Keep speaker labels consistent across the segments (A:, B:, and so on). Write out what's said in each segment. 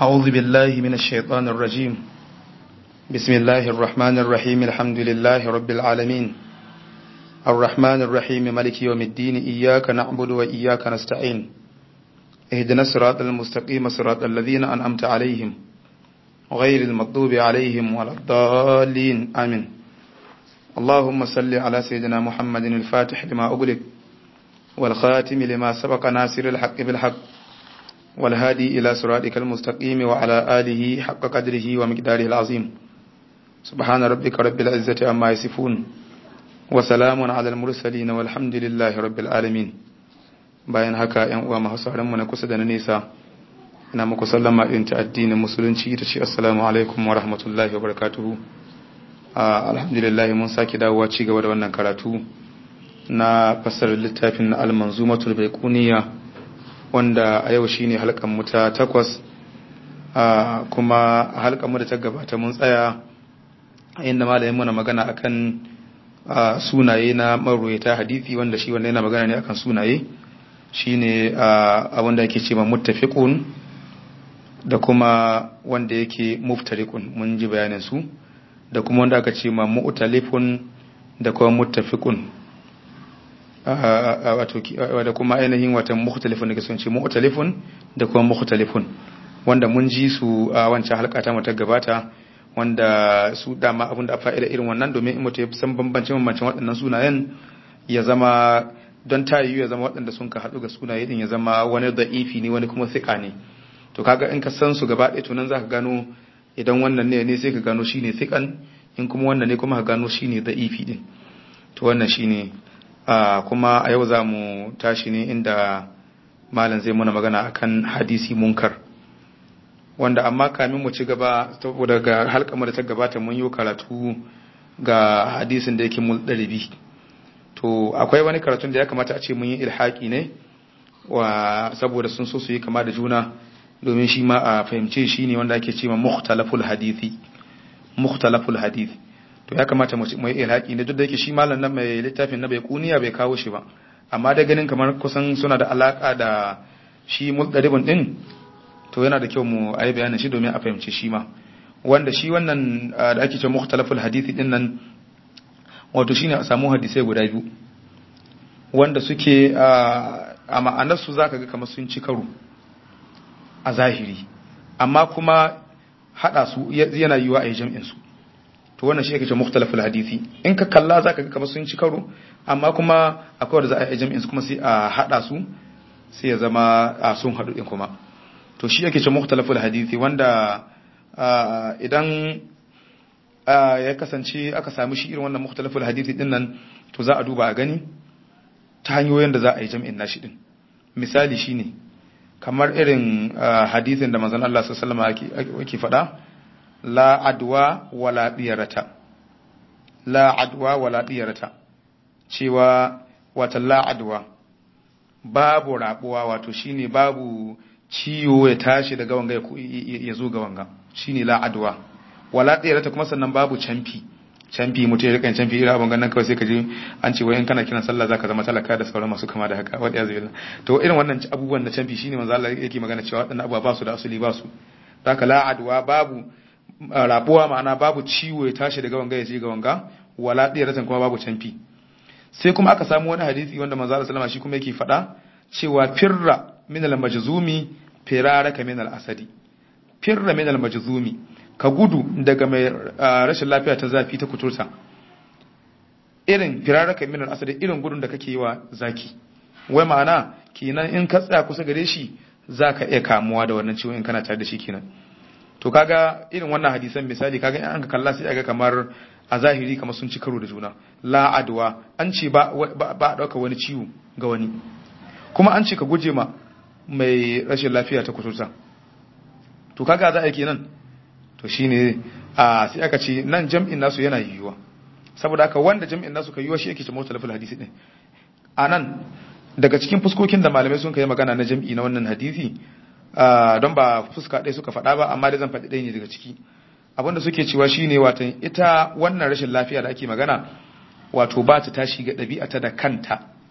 A: أعوذ بالله من الشيطان الرجيم بسم الله الرحمن الرحيم الحمد لله رب العالمين الرحمن الرحيم ملك يوم الدين إياك نعبد وإياك نستعين اهدنا الصراط المستقيم صراط الذين أنعمت عليهم غير المغضوب عليهم ولا الضالين آمين اللهم صل على سيدنا محمد الفاتح لما أغلق والخاتم لما سبق ناصر الحق بالحق والهادي إلى صراطك المستقيم وعلى آله حق قدره ومقداره العظيم سبحان ربك رب العزة عما يصفون وسلام على المرسلين والحمد لله رب العالمين bayan haka ‘yan uwa masu mu na kusa da na nesa ina muku sallama irin ta addinin musulunci ita ce assalamu alaikum wa rahmatullahi wa barakatuhu alhamdulillah mun sake dawowa ci gaba da wannan karatu na fassarar littafin na almanzumatul baiquniya wanda a yau shine halkan mu ta takwas kuma halkan mu da ta gabata mun tsaya inda malamin muna magana akan sunaye na marwayata hadisi wanda shi wanda yana magana ne akan sunaye shine abin da yake ce ma muttafiqun da kuma wanda yake muftariqun mun ji bayanin su da kuma wanda aka ce ma mu'talifun da kuma muttafiqun wato da kuma ainihin watan mukhtalifun da kasance mu'talifun da kuma mukhtalifun wanda mun ji su a wancan halka ta mata gabata wanda su dama abin da fa'ida irin wannan domin in mutum ya san bambancin bambancin waɗannan sunayen ya zama don tayiyu ya zama waɗanda sun ka haɗu ga sunaye din ya zama wani da'ifi ne wani kuma thiqa ne to kaga in ka san su gaba ɗaya to nan zaka gano idan wannan ne ne sai ka gano shine thiqan in kuma wannan ne kuma ka gano shine da'ifi din to wannan shine kuma a yau za mu tashi ne inda malam zai muna magana akan hadisi munkar wanda amma kamin mu ci gaba saboda ga halkamar da ta gabata mun yi karatu ga hadisin da yake muldalibi to akwai wani karatun da ya kamata a ce mun yi ilhaki ne wa saboda sun so su yi kama da juna domin shi ma a fahimce shi ne wanda ake ce ma mukhtalaful hadisi mukhtalaful hadisi to ya kamata mu yi ilhaki ne duk da yake shi malam nan mai littafin na bai kuniya bai kawo shi ba amma da ganin kamar kusan suna da alaka da shi muldalibin din to yana da kyau mu ayi bayanin shi domin a fahimci shi ma wanda shi wannan da ake ce mukhtalaful hadisi din nan wato shine a samu hadisai guda biyu wanda suke a ma'anar su zaka ga kamar sun ci karo a zahiri amma kuma hada su yana yiwa a yi jam'in su to wannan shi ake ce mukhtalaful hadisi in ka kalla zaka ga kamar sun ci karo amma kuma akwai wanda za a yi jam'in su kuma sai a hada su sai ya zama sun hadu din kuma to shi yake ce mukhtalaful hadisi wanda idan ya kasance aka samu shi irin wannan mukhtalaful hadisi din nan to za a duba a gani ta hanyoyin da za a yi jami'in nashi din misali shine kamar irin hadisin da manzon Allah sallallahu alaihi wasallam yake faɗa la adwa wala diyarata la adwa wala diyarata cewa wata la adwa babu rabuwa wato shine babu ciwo ya tashi daga wanga ya zo ga wanga shine la adwa wala tsirata kuma sannan babu canfi canfi mutum ya rikan canfi irin abin ganin kawai sai ka je an ce wai in kana kiran sallah zaka zama talaka da sauran masu kama da haka wa ya zai to irin wannan abubuwan na canfi shine manzo Allah yake magana cewa waɗannan abubuwa ba su da asali ba su zaka la adwa babu rabuwa ma'ana babu ciwo ya tashi daga wanga ya je ga wanga wala tsirata kuma babu canfi sai kuma aka samu wani hadisi wanda manzo Allah sallama shi kuma yake faɗa cewa firra min al-majzumi firaraka min al-asadi firra min al-majzumi ka gudu daga mai rashin lafiya ta zafi ta kuturta irin firaraka min al-asadi irin gudun da kake yi wa zaki wai ma'ana kenan in ka tsaya kusa gare shi zaka iya kamuwa da wannan ciwon in kana tare da shi kenan to kaga irin wannan hadisan misali kaga in an ka kalla sai aga kamar a zahiri kamar sun ci karo da juna la adwa an ce ba ba a dauka wani ciwo ga wani kuma an ce ka guje ma mai rashin lafiya ta kuturta to kaga za a yi kenan to shine a sai aka ce nan jam'in nasu yana yiwuwa saboda haka wanda jam'in nasu ka yiwuwa shi yake ce mutalafil hadisi din a nan daga cikin fuskokin da malamai sun kai magana na jam'i na wannan hadisi don ba fuska ɗaya suka faɗa ba amma dai zan faɗi ɗaya ne daga ciki abinda suke cewa shine watan ita wannan rashin lafiya da ake magana wato ba ta tashi ga ɗabi'ata da kanta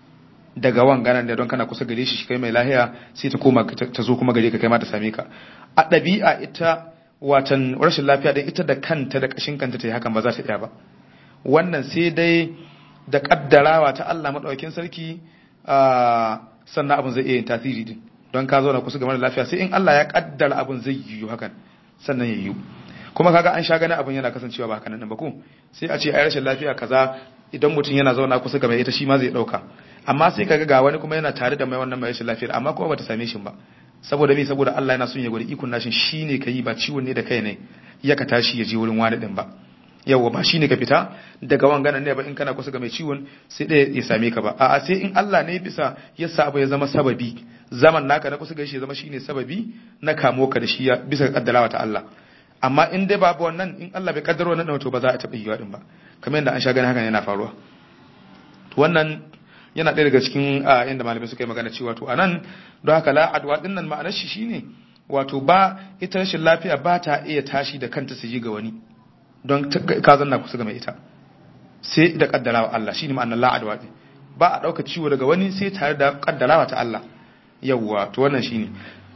A: daga wanganan da don kana kusa gare shi kai mai lahiya sai ta koma ta zo kuma gare ka kai ma ta same ka a ɗabi'a ita watan rashin lafiya da ita da kanta da kashin kanta ta yi hakan ba za ta iya ba wannan sai dai da kaddarawa ta Allah madaukakin sarki sannan abin zai iya yin tasiri din don ka zauna kusa ga mara lafiya sai in Allah ya kaddara abin zai yiwu hakan sannan ya yiwu kuma kaga an sha gani abin yana kasancewa ba hakanan ba ko sai a ce ai rashin lafiya kaza idan mutum yana zauna kusa ga mai ita shi ma zai dauka amma sai kaga ga wani kuma yana tare da mai wannan mai rashin lafiyar amma kuma bata same shi ba saboda me saboda Allah yana son ya gwada ikon nashin shine kai ba ciwon ne da kai ne ya ka tashi ya je wurin wani din ba yawa ba shine ka fita daga wanganan ne ba in kana kusa ga mai ciwon sai ɗaya ya same ka ba a'a sai in Allah ne bisa ya sa abu ya zama sababi zaman naka na kusa ga shi ya zama shine sababi na kamo ka da shi bisa kaddarawa ta Allah amma in dai babu wannan in Allah bai kaddaro wannan to ba za a taɓa yiwa din ba kamar yadda an sha gani hakan yana faruwa to wannan yana ɗaya daga cikin inda malamai suka yi magana cewa to anan don haka la adwa din nan ma'anar shi shine wato ba ita rashin lafiya ba ta iya tashi da kanta su ji ga wani don ka zanna kusa ga mai ita sai da kaddarawa Allah shine ma'anar la adwa din ba a ɗauka ciwo daga wani sai tare da kaddarawa ta Allah yawwa to wannan shine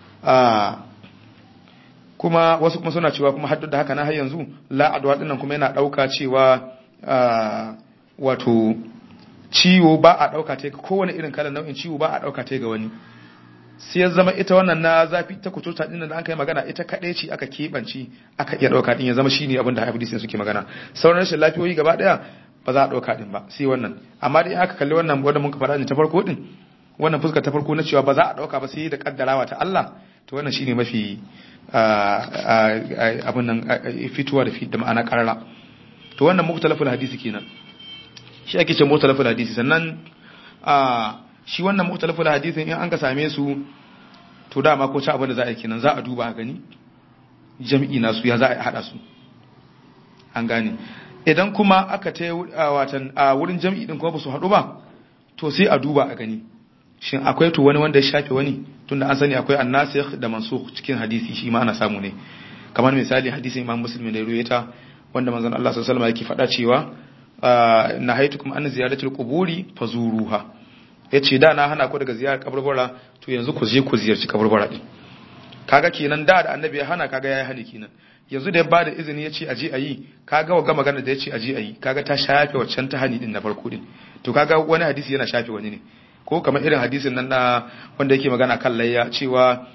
A: kuma wasu kuma suna cewa kuma haddu da haka na har yanzu la adwa din nan kuma yana ɗauka cewa wato ciwo ba a ɗauka ta ga kowane irin kalan nau'in ciwo ba a ɗauka ta ga wani sai ya zama ita wannan na zafi ta kuturta ɗin da an kai magana ita kaɗai ce aka keɓance aka iya ɗauka ɗin ya zama shine abin da hadisin suke magana sauran rashin lafiyoyi gaba ɗaya ba za a ɗauka ɗin ba sai wannan amma dai aka kalli wannan wanda muka faɗa ne ta farko ɗin wannan fuskar ta farko na cewa ba za a ɗauka ba sai da kaddarawa ta Allah to wannan shine mafi abin nan fituwa da ma'ana karara to wannan muktalafin hadisi kenan shi ake ce mutalafin hadisi sannan a shi wannan mutalafin hadisi in an ka same su to dama ko ci abin da za a yi kenan za a duba a gani jami'i nasu ya za a hada su an gane idan kuma aka ta watan a wurin jami'i din kuma ba su haɗu ba to sai a duba a gani shin akwai to wani wanda ya shafe wani tunda an sani akwai annasikh da mansukh cikin hadisi shi ma ana samu ne kamar misali hadisin imam muslim da ruwayata wanda manzon Allah sallallahu alaihi wasallam yake faɗa cewa nahaitukum an ziyaratul quburi fazuruha yace da na hana ku daga ziyarar kaburbura to yanzu ku je ku ziyarci kaburbura din kaga kenan da da annabi ya hana kaga yayi hani kenan yanzu da ya bada izini yace aje ayi kaga wa magana da yace aje ayi kaga ta shafe waccan ta hani din na farko din to kaga wani hadisi yana shafe wani ne ko kamar irin hadisin nan na wanda yake magana kan layya cewa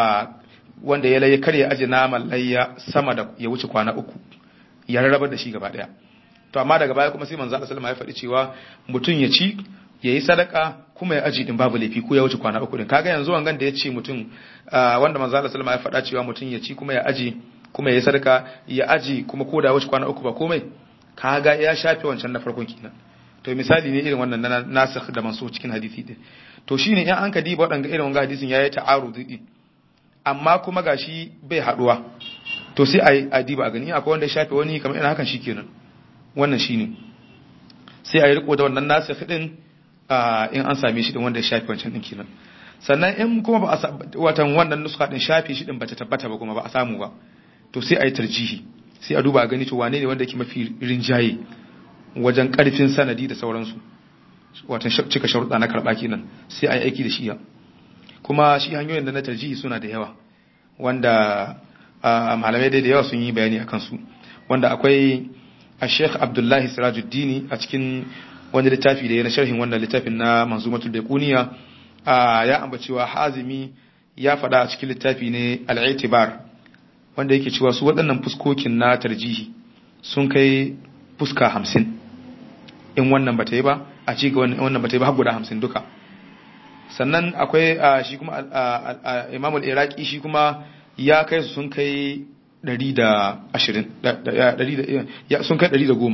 A: wanda ya layya kar ya aje naman layya sama da ya wuce kwana uku ya rarraba da shi gaba daya to amma daga baya kuma sai manzo Allah sallallahu alaihi wasallam ya faɗi cewa mutum ya ci yayi sadaka kuma ya aji din babu laifi ko ya wuce kwana uku din kaga yanzu wangan da ya ce mutum wanda manzo Allah sallallahu alaihi wasallam ya faɗa cewa mutum ya ci kuma ya aji kuma yayi sadaka ya aji kuma ko da ya wuce kwana uku ba komai kaga ya shafe wancan na farkon kenan to misali ne irin wannan na nasikh da mansukh cikin hadisi din to shine in an ka diba wadanga irin wannan hadisin yayi ta'arudi din amma kuma gashi bai haduwa to sai a diba a gani akwai wanda ya shafe wani kamar irin hakan shikenan wannan shine sai a yi riko da wannan nasikh din in an same shi din wanda ya shafe wancan din kenan sannan in kuma ba a watan wannan nuska din shafe shi din bata tabbata ba kuma ba a samu ba to sai a yi tarjihi sai a duba a gani to wane ne wanda yake mafi rinjaye wajen karfin sanadi da sauransu watan cika sharuɗa na karɓa kenan sai a yi aiki da shi ya kuma shi hanyoyin da na tarjihi suna da yawa wanda malamai dai da yawa sun yi bayani a kansu wanda akwai a sheikh abdullahi sirajuddini a cikin wani littafi da ya na sharhin wannan littafin na manzumatul baquniya ya ambacewa hazimi ya faɗa a cikin littafi ne al-i'tibar wanda yake cewa su waɗannan fuskokin na tarjihi sun kai fuska hamsin in wannan bata yi ba a ci ga wannan bata yi ba har guda hamsin duka sannan akwai shi kuma imam al-iraqi shi kuma ya kai su sun kai 120 sun kai 110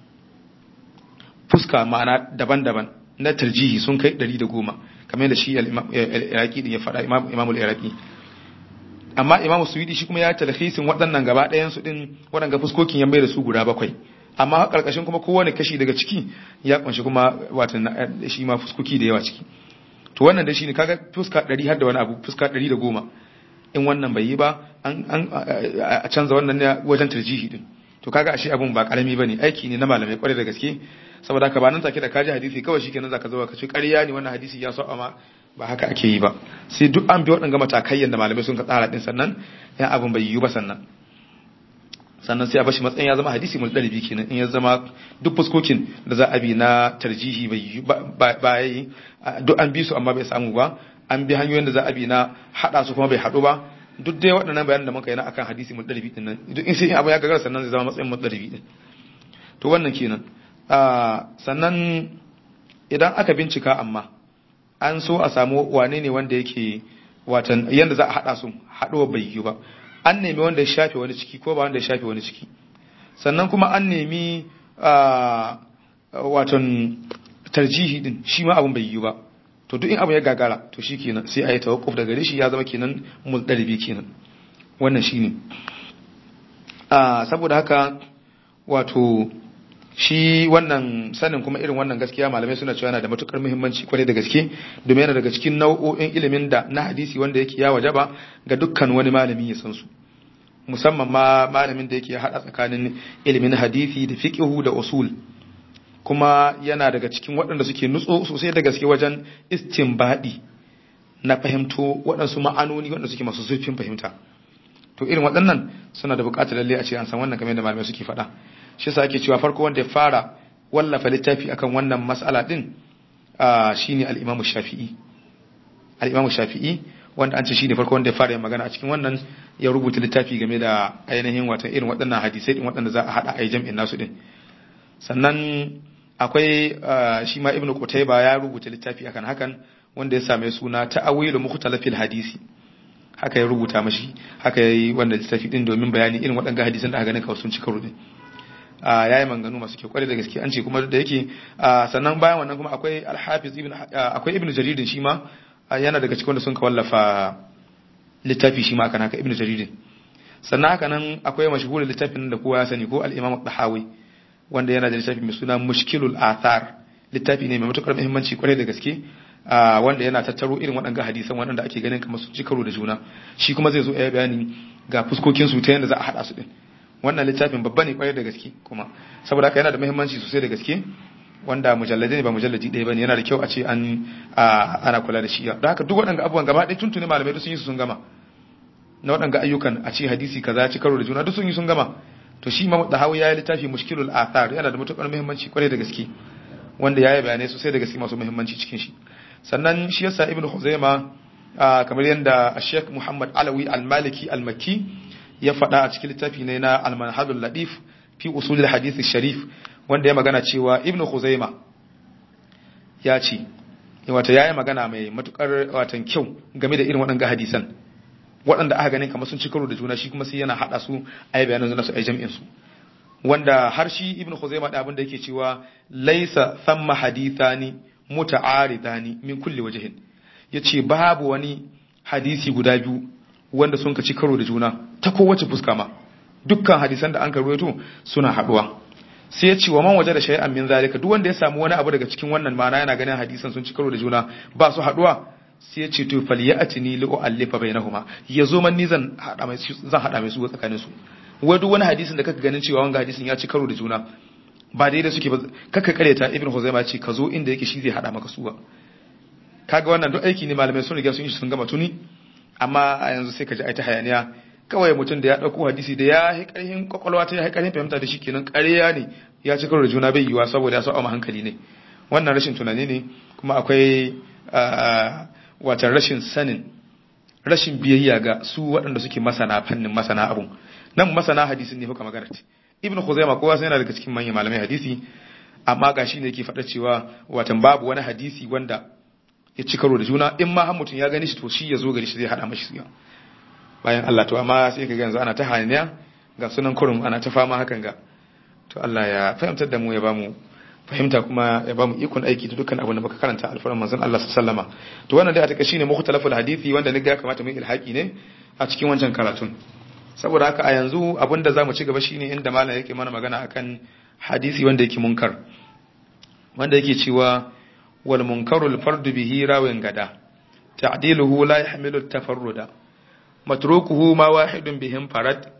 A: fuska ma'ana daban-daban na tarjihi sun kai 110 kamar da shi al-iraqi din ya faɗa imam al-iraqi amma imam suwidi shi kuma ya talhisin waɗannan gaba ɗayan su din waɗanga fuskokin ya mai da su guda bakwai amma karkashin kuma kowane kashi daga ciki ya kunshi kuma watan shi ma fuskoki da yawa ciki to wannan da shi ne kaga fuska 100 har da wani abu fuska 110 in wannan bai yi ba an a canza wannan ne wajen tarjihi din to kaga ashe abun ba karami bane aiki ne na malamai kwarai da gaske saboda haka ba nan take da kaji hadisi kawai shikenan zaka zo ka ce ƙarya ne wannan hadisi ya so amma ba haka ake yi ba sai duk an bi waɗanga matakai yanda malamai sun ka tsara din sannan yan abun bai yiwu ba sannan sannan sai a bashi matsayin ya zama hadisi mun dalibi kenan in ya zama duk fuskokin da za a bi na tarjihi bai yi ba yi duk an bi su amma bai samu ba an bi hanyoyin da za a bi na hada su kuma bai hadu ba duk dai waɗannan bayanan da muka yi na akan hadisi mun dalibi din nan duk in sai abu ya gagara sannan zai zama matsayin mun dalibi din to wannan kenan sannan idan aka bincika amma an so a samu wane ne wanda yake watan yanda za a hada su haɗuwa bai yi ba an nemi wanda ya shafe wani ciki ko ba wanda ya shafe wani ciki sannan kuma an nemi waton tarjihi din shi ma abin bai yi ba to duk in abu ya gagara to shi kenan sai a yi tawakkuf daga shi ya zama kenan muldalibi kenan wannan shi ne saboda haka wato shi wannan sanin kuma irin wannan gaskiya malamai suna cewa yana da matukar muhimmanci kwarai da gaske domin yana daga cikin nau'o'in ilimin da na hadisi wanda yake ya wajaba ga dukkan wani malami ya san su musamman ma malamin da yake hada tsakanin ilimin hadisi da fiqhu da usul kuma yana daga cikin waɗanda suke nutso sosai da gaske wajen istinbadi na fahimto waɗansu ma'anoni waɗanda suke masu zurfin fahimta to irin waɗannan suna da buƙatar lalle a ce an san wannan kamar yadda malamai suke faɗa shi yasa ake cewa farko wanda ya fara wallafa littafi akan wannan mas'ala din shine al-Imam Shafi'i al-Imam Shafi'i wanda an ce shine farko wanda ya fara yin magana a cikin wannan ya rubuta littafi game da ainihin watan irin waɗannan hadisai din waɗanda za a hada a jam'in nasu din sannan akwai shi ma Ibn Qutayba ya rubuta littafi akan hakan wanda ya same suna ta'awilu mukhtalafil hadisi haka ya rubuta mashi haka yayi wannan littafi din domin bayani irin waɗannan hadisan da aka ganin kawai sun ci karo din ya yi manganu masu kyau kwarai da gaske an ce kuma da yake sannan bayan wannan kuma akwai alhafiz ibn akwai ibn jaririn shi ma yana daga cikin wanda sun ka wallafa littafi shi ma akan haka ibn jaririn sannan haka nan akwai mashhurin littafin da kowa ya sani ko al-imam al-dahawi wanda yana da littafi mai suna mushkilul athar littafi ne mai matukar muhimmanci kwarai da gaske wanda yana tattaro irin waɗanga hadisan waɗanda ake ganin kamar su ci karo da juna shi kuma zai zo ya bayani ga fuskokin su ta yadda za a haɗa su din wannan littafin babba ne kwarai da gaske kuma saboda haka yana da muhimmanci sosai da gaske wanda mujalladai ne ba mujalladi ɗaya bane yana da kyau a ce an ana kula da shi da haka duk waɗanda abubuwan gaba ɗaya tuntuni malamai duk sun yi su sun gama na waɗanga ayyukan a ce hadisi kaza ci karo da juna duk sun yi sun gama to shi ma da hawa ya yi littafi mushkilul athar yana da matuƙar muhimmanci kwarai da gaske wanda ya yi bayanai sosai da gaske masu muhimmanci cikin shi sannan shi yasa ibnu khuzaima kamar yadda Sheikh Muhammad Alawi Al-Maliki Al-Makki ya faɗa a cikin littafi ne na Al-Manhajul Ladif fi usulil hadith sharif wanda ya magana cewa Ibn Khuzaima ya ce wato yayi magana mai matukar watan kyau game da irin waɗannan hadisan waɗanda aka ganin kamar sun ci karo da juna shi kuma sai yana hada su a yi bayanan su a jami'in su wanda har shi Ibn Khuzaima da abin da yake cewa laisa thamma hadithani muta'aridani min kulli wajhin yace babu wani hadisi guda biyu wanda sun ci karo da juna ta kowace fuska ma dukkan hadisan da an karwaito suna haduwa sai ya ce wa man waje da shay'an min zalika duk wanda ya samu wani abu daga cikin wannan ma'ana yana ganin hadisan sun ci karo da juna ba su haduwa sai ya ce to falyatini li u'allifa bainahuma yazo man ni zan hada mai zan hada mai su tsakanin su wai duk wani hadisin da kaka ganin cewa wanga hadisin ya ci karo da juna ba daidai suke ba kaka kareta ibn huzaima ce ka zo inda yake shi zai hada maka suwa kaga wannan duk aiki ne malamai sun riga sun yi sun gama tuni amma a yanzu sai ka ji ai ta hayaniya kawai mutum da ya dauko hadisi da ya yi karhin kwakwalwa ta ya yi karhin fahimta da shi kenan ƙarya ne ya ci karo da juna bai yiwa saboda ya sa ma hankali ne wannan rashin tunani ne kuma akwai watan rashin sanin rashin biyayya ga su waɗanda suke masana fannin masana abun nan masana hadisin ne kuka magana ce ibnu khuzaima kowa sai yana daga cikin manyan malamai hadisi amma ga shi ne yake faɗa cewa watan babu wani hadisi wanda ya ci karo da juna in ma har mutum ya gani shi to shi ya zo gari shi zai hada mashi suya bayan Allah to amma sai ka ga yanzu ana ta haniya ga sunan kurum ana ta fama hakan ga to Allah ya fahimtar da mu ya bamu fahimta kuma ya bamu ikon aiki da dukkan abin da muka karanta alfaran manzon Allah sallama to wannan dai a take shine mukhtalaful hadisi wanda ni ga ya kamata mu ilhaki ne a cikin wancan karatun saboda haka a yanzu abin da zamu ci gaba shine inda malam yake mana magana akan hadisi wanda yake munkar wanda yake cewa wal munkarul fardu bihi rawin gada ta'diluhu la yahmilu tafarruda matrukuhu ma wahidun bihim farad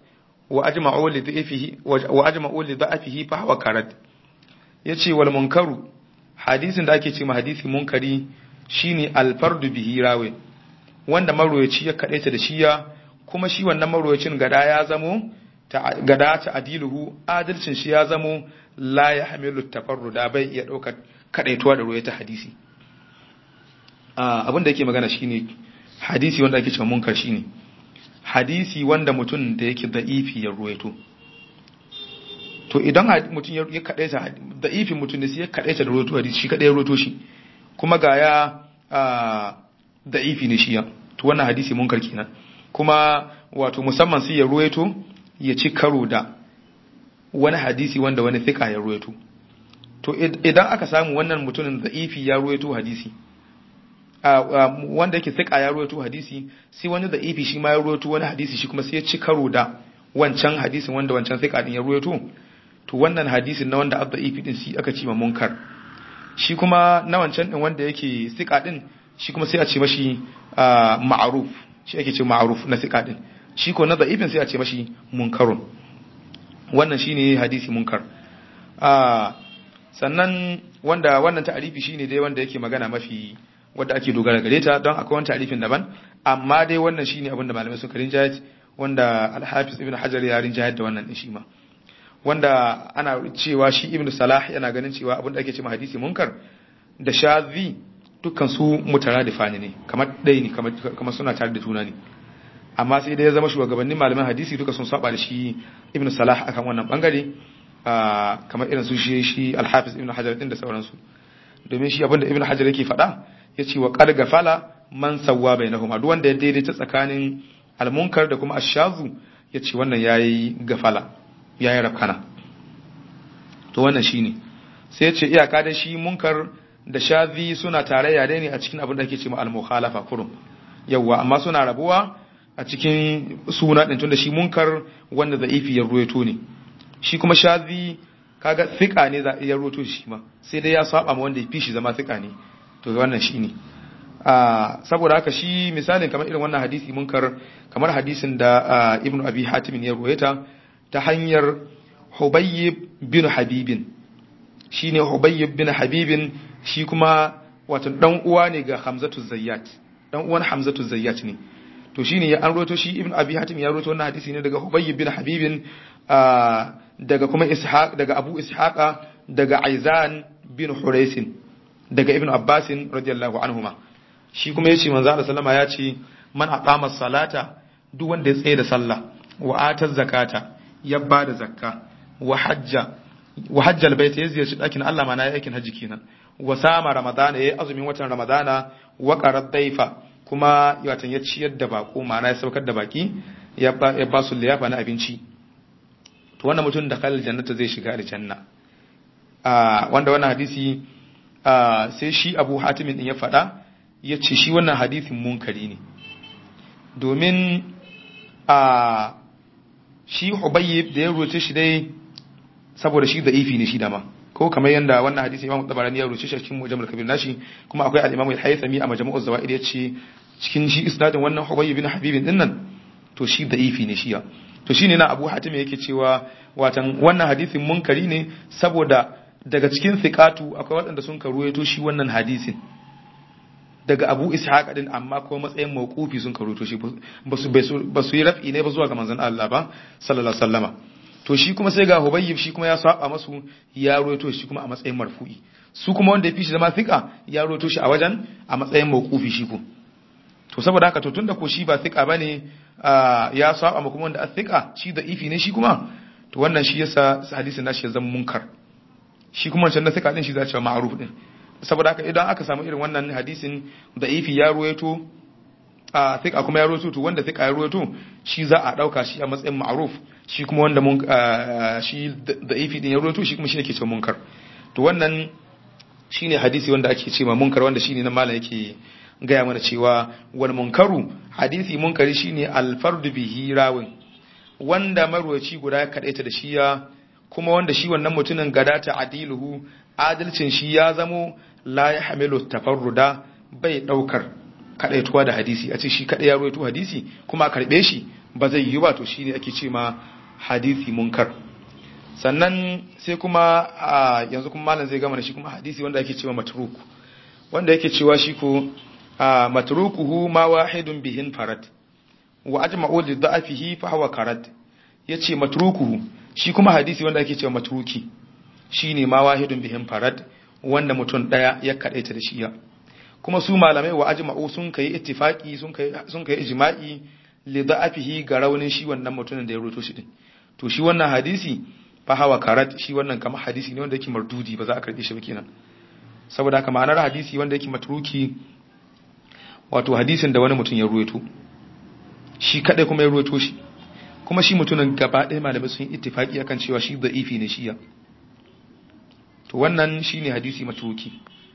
A: wa ajma'u li dha'ifihi wa ajma'u li dha'afihi fa huwa karad yace wal munkaru hadisin da ake ce ma hadisi munkari shine al fardu bihi rawi wanda marwayaci ya kadaita da shiya kuma shi wannan marwayacin gada ya zamo gada ta adiluhu adalcin shi ya zamo la ya hamilu tafarruda bai iya ɗaukar kadaituwa da ruwaya ta hadisi abin da yake magana shine hadisi wanda ake cewa munkar shine hadisi wanda mutum da yake da'ifi ya ruwaito to idan mutum ya kadaita da'ifin mutum ne sai ya kadaita da ruwaito hadisi shi kadai ya ruwaito shi kuma ga ya da'ifi ne shi ya to wannan hadisi munkar kenan kuma wato musamman sai ya ruwaito ya ci karo da wani hadisi wanda wani thika ya ruwaito to idan aka samu wannan mutumin da'ifi ya ruwaito hadisi wanda yake thika ya ruwaito hadisi sai wani da'ifi shi ma ya ruwaito wani hadisi shi kuma sai ya ci karo da wancan hadisin wanda wancan thika din ya ruwaito to wannan hadisin na wanda abda'ifi din shi aka ci ma munkar shi kuma na wancan din wanda yake thika din shi kuma sai a ce mashi ma'aruf shi ake ce ma'aruf na thika din shi ko na da'ifin sai a ce mashi munkarun wannan shine hadisi munkar sannan wanda wannan ta'arifi shine dai wanda yake magana mafi wanda ake dogara gare ta don akwai wani ta'arifin daban amma dai wannan shine abinda malamai suka rinjayat wanda al-Hafiz Ibn Hajar ya rinjayat da wannan din shi ma wanda ana cewa shi Ibn Salah yana ganin cewa abinda ake cewa hadisi munkar da shazi dukkan su mutaradifani ne kamar ɗaya ne kamar suna tare da juna ne amma sai dai ya zama shugabannin malaman hadisi duka sun saba da shi ibn salah akan wannan bangare kamar irin su shi shi al-hafiz ibn hajar din da sauransu domin shi abinda ibn hajar yake faɗa yace wa qad gafala man sawwa bainahuma duk wanda ya daidaita tsakanin al-munkar da kuma ash-shazu yace wannan yayi gafala yayi rafkana to wannan shine sai yace iyaka da shi munkar da shazi suna tarayya dai ne a cikin abin da ake cewa al-mukhalafa kurum yawa amma suna rabuwa a cikin suna ɗin tunda shi munkar wanda za'ifi ya ruwaito ne shi kuma shazi kaga thika ne za ya ruwaito shi ma sai dai ya saba ma wanda ya fi shi zama thika ne to wannan shi ne saboda haka shi misalin kamar irin wannan hadisi munkar kamar hadisin da ibnu abi hatim ya ruwaita ta hanyar hubayyib bin habibin shine hubayyib bin habibin shi kuma wato dan uwa ne ga hamzatu zayyat dan uwan hamzatu zayyat ne to shine ya an roto shi ibn abi hatim ya roto wannan hadisi ne daga hubayy bin habibin daga kuma ishaq daga abu ishaqa daga aizan bin huraisin daga ibn abbasin radiyallahu anhuma shi kuma yace manzo Allah sallama ya ce man aqama salata duk wanda ya tsaye da sallah wa ata zakata ya bada zakka wa hajja wa hajja albayt ya ziyarci dakin Allah mana ya aikin haji kenan wa sama ramadana yayi azumin watan ramadana wa qarad daifa kuma watan ya ciyar da bako ma'ana ya saukar da baki ya ba su liyafa na abinci to wannan mutum da kalal jannata zai shiga aljanna a wanda wannan hadisi sai shi Abu Hatim din ya faɗa ya ce shi wannan hadisin munkari ne domin a shi Hubayb da ya rubuce shi dai saboda shi da'ifi ne shi dama ko kamar yadda wannan hadisi Imam Tabarani ya rubuce shi cikin Mujammal Kabir nashi kuma akwai al-Imam al-Haythami a Majmu'uz Zawaid ya ce cikin shi isnadin wannan Hubayb bin Habib din nan to shi da'ifi ne shi ya to shine na Abu Hatim yake cewa watan wannan hadisin munkari ne saboda daga cikin thiqatu akwai waɗanda sun karuwaito shi wannan hadisin daga Abu Ishaq din amma ko matsayin mawqufi sun karuwaito shi ba su yi raf'i ne ba zuwa ga manzon Allah ba sallallahu alaihi wasallama to shi kuma sai ga Hubayyib shi kuma ya saba masu ya ruwaito shi kuma a matsayin marfu'i su kuma wanda ya fi shi zama thika ya ruwaito shi a wajen a matsayin mawqufi shi ko to saboda haka to tunda ko shi ba thika bane ya saba ma kuma wanda a thika shi da ifi ne shi kuma to wannan shi yasa hadisin nashi ya zama munkar shi kuma wancan na thika din shi za ce ma'ruf din saboda haka idan aka samu irin wannan hadisin da ifi ya ruwaito a thika kuma ya ruwaito to wanda thika ya ruwaito shi za a dauka shi a matsayin ma'ruf shi kuma wanda mun shi da ifi din ya ruwaito shi kuma shi ne ke cewa munkar to wannan shine hadisi wanda ake cewa munkar wanda shine na malam yake gaya mana cewa wal munkaru hadisi munkari shine al fardu bihi rawin wanda marwaci guda ya kadaita da shiya kuma wanda shi wannan mutumin gadata adiluhu adalcin shi ya zamo la ya hamilu tafarruda bai daukar kadaituwa da hadisi a ce shi kada ya ruwaito hadisi kuma a karbe shi ba zai yi ba to shine ake ce ma hadisi munkar sannan sai kuma yanzu kuma malam zai gama da shi kuma hadisi wanda ake cewa matruku wanda yake cewa shi ko matrukuhu ma wahidun bihin farad wa ajma'u li da'afihi fa huwa karad yace matrukuhu shi kuma hadisi wanda ake cewa matruki shine ma wahidun bihin farad wanda mutum daya ya kadaita da shi ya kuma su malamai wa ajma'u sun kai ittifaqi sun kai sun kai ijma'i li da'afihi ga raunin shi wannan mutumin da ya roto shi din to shi wannan hadisi fa hawa karat shi wannan kamar hadisi ne wanda yake mardudi ba za a karbe shi ba kenan saboda haka ma'anar hadisi wanda yake matruki wato hadisin da wani mutum ya ruwaito shi kadai kuma ya ruwaito shi kuma shi mutumin gaba ɗaya malamai sun ittifaki akan cewa shi da'ifi ne shi ya to wannan shine hadisi matruki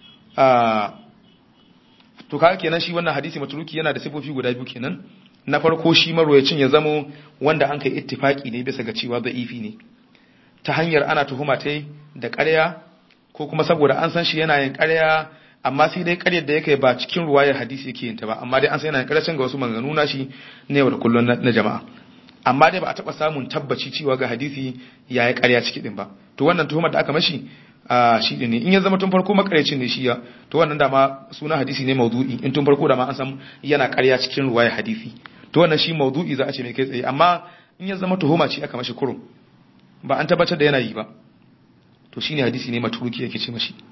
A: a to kaga kenan shi wannan hadisi matruki yana da sifofi guda biyu kenan na farko shi marwayacin ya zamo wanda an kai ittifaki ne bisa ga cewa da'ifi ne ta hanyar ana tuhuma ta da ƙarya ko kuma saboda an san shi yana yin ƙarya amma sai dai ƙaryar da yake ba cikin ruwayar hadisi yake yin ta ba amma dai an san yana yin ƙaryacin ga wasu maganganu na shi ne yau da kullum na jama'a amma dai ba a taɓa samun tabbaci cewa ga hadisi ya yi ƙarya ciki din ba to wannan tuhumar da aka mashi a shi ne in ya zama tun farko makaryacin ne shi ya to wannan dama suna hadisi ne maudu'i in tun farko dama an san yana ƙarya cikin ruwayar hadisi to wannan shi maudu'i za a ce mai kai tsaye amma in ya zama tuhuma ce aka mashi kurum ba an tabbatar da yana yi ba to shine hadisi ne maturuki yake ce mashi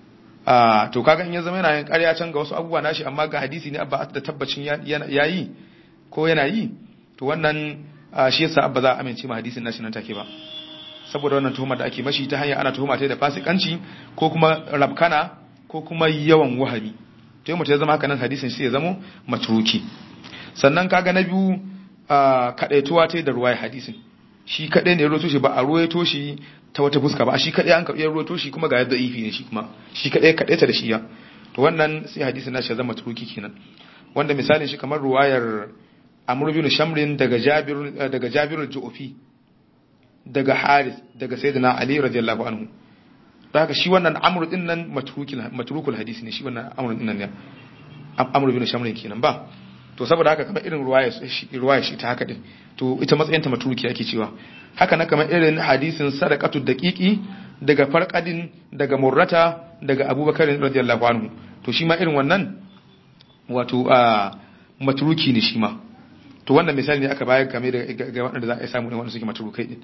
A: a to kaga in ya zama yana yin ƙarya can ga wasu abubuwa nashi amma ga hadisi ne abba da tabbacin ya yi ko yana yi to wannan shi yasa abba za a amince ma hadisin nashi nan take ba saboda wannan tuhumar da ake mashi ta hanyar ana tuhuma ta da fasikanci ko kuma rabkana ko kuma yawan wahabi to mutum ya zama haka nan hadisin sai ya zama maturuki sannan kaga na biyu kadaituwa ta da ruwaya hadisin shi kadai ne ya roto shi ba a ruwaito shi ta wata fuska ba shi kadai an karɓi ya roto shi kuma ga yadda ifi ne shi kuma shi kadai kadai ta da shi ya to wannan sai hadisin nashi ya zama turuki kenan wanda misalin shi kamar ruwayar Amr bin Shamrin daga Jabir daga Jabir al-Ju'fi daga Haris daga Sayyidina Ali radiyallahu anhu da haka shi wannan Amr din nan matrukul matrukul hadisi ne shi wannan Amr din nan ne Amr bin Shamrin kenan ba to saboda haka kamar irin ruwaya ruwaya shi ta haka din to ita matsayin ta maturuki ake cewa haka na kamar irin hadisin sadaqatu daqiqi daga farqadin daga murrata daga abubakar radiyallahu anhu to shi ma irin wannan wato a maturuki ne shi ma to wannan misali ne aka bayar game da ga waɗanda za a samu ne wanda suke maturukai din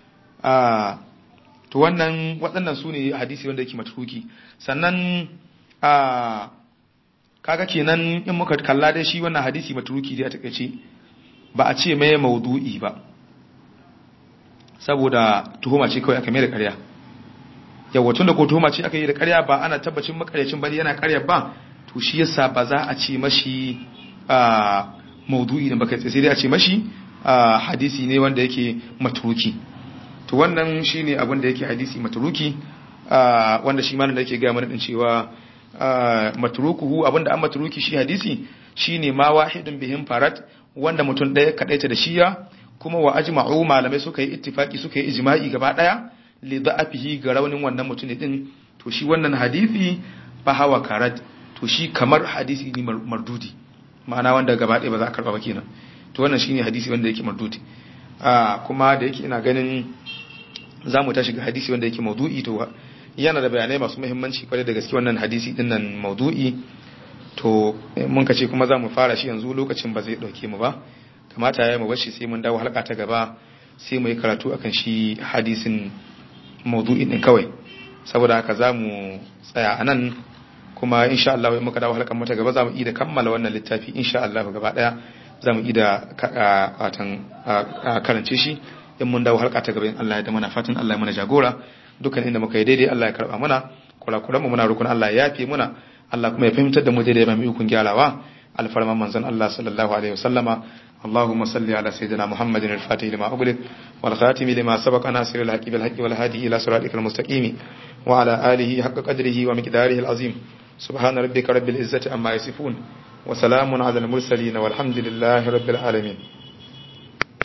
A: a to wannan waɗannan su ne hadisi wanda yake maturuki sannan a kaga kenan in muka kalla dai shi wannan hadisi maturuki dai a takaice ba a ce mai maudu'i ba saboda tuhuma ce kawai aka mai da ƙarya yawa tun da ko tuhuma ce aka yi da ƙarya ba ana tabbacin makaryacin bane yana ƙarya ba to shi yasa ba za a ce mashi maudu'i da baka sai dai a ce mashi hadisi ne wanda yake maturuki to wannan shine abin da yake hadisi maturuki wanda shi ma da yake ga mana din cewa matrukuhu abinda an matruki shi hadisi shine ma wahidun bihim farat wanda mutum daya kadaita da shiya kuma wa ajma'u malamai suka yi ittifaki suka yi ijma'i gaba daya li da'afihi ga raunin wannan mutum din to shi wannan hadisi fa hawa karat to shi kamar hadisi ne mardudi ma'ana wanda gaba daya ba za a karba ba kenan to wannan shine hadisi wanda yake mardudi kuma da yake ina ganin za mu tashi ga hadisi wanda yake maudu'i to yana da bayanai masu muhimmanci kwarai da gaske wannan hadisi din nan maudu'i to mun ka ce kuma za mu fara shi yanzu lokacin ba zai dauke mu ba kamata ya mu bashi sai mun dawo halka ta gaba sai mu yi karatu akan shi hadisin maudu'in din kawai saboda haka za mu tsaya a nan kuma insha Allah muka dawo halkan mata gaba za mu iya kammala wannan littafi insha Allah gaba daya za mu iya watan karance shi in mun dawo halka ta gaba in Allah ya da mana fatan Allah ya mana jagora dukkan inda muka yi daidai Allah ya karba mana kurakuran mu muna rukun Allah ya yafe muna Allah kuma ya fahimtar da mu daidai ba mu ikon gyarawa alfarman manzon Allah sallallahu alaihi wasallama اللهم صل على سيدنا محمد الفاتح لما أغلق والخاتم لما سبق ناصر الحق بالحق والهادي إلى صراطك المستقيم وعلى آله حق قدره ومقداره العظيم سبحان ربك رب العزة عما يصفون وسلام على المرسلين والحمد لله رب العالمين